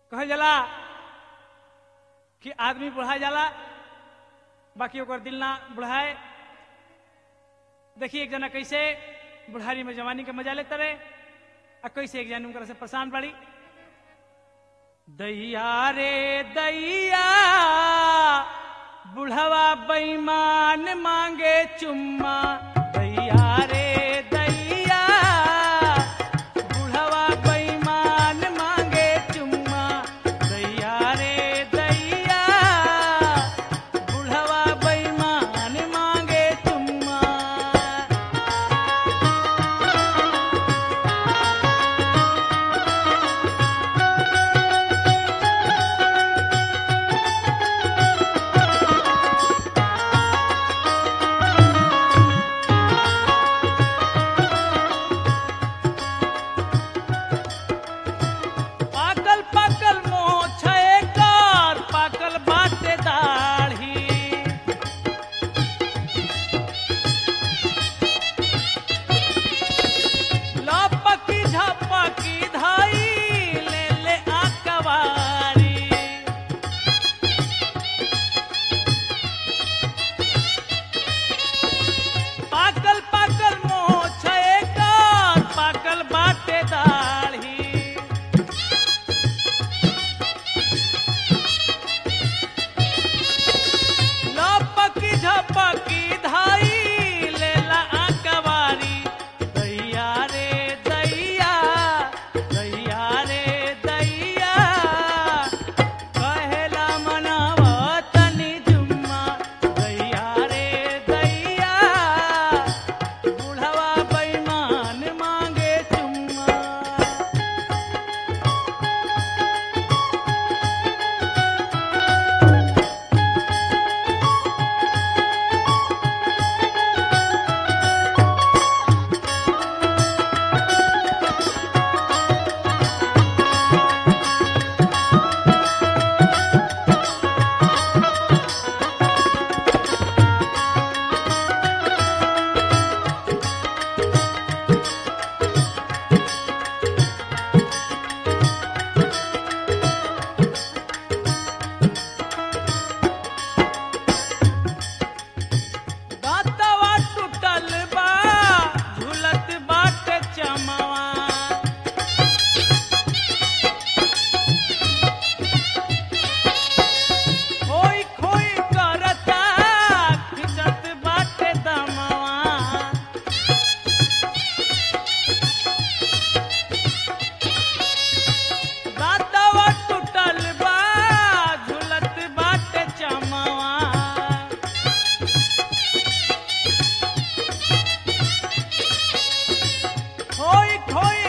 कहल जाला कि आदमी बुढ़ा जाला बाकी ओकर दिल ना बुढ़ाए देखिए एक जना कैसे बुढ़ारी में जवानी के मजा लेते रहे आ कैसे एक जन से परेशान पड़ी दैया रे दैया बुढ़वा बेईमान मांगे चुम्मा दैया रे दैया बुढ़वा बेईमान मांगे चुम्मा दैया रे दैया बुढ़वा बेईमान मांगे चुम्मा पाकल पाकल मोछ एकर पाकल बाटे दाढ़ी लपकी झपकी धाई ले ले आकवारी पाकल पाकल मोछ एकर पाकल बाटे दाढ़ी लपकी झपकी धाई लेला आकवारी दैया रे दैया दैया रे दैया कहेला मनावा तनी जुम्मा दैया रे दैया बुढ़वा बेईमान मांगे चुम्मा दातवा टूटल बा झूलत बाटे चमवा खोई खोई करता खिचत बाटे दमवा दातवा टूटल बा झूलत बाटे चमवा खोई खोई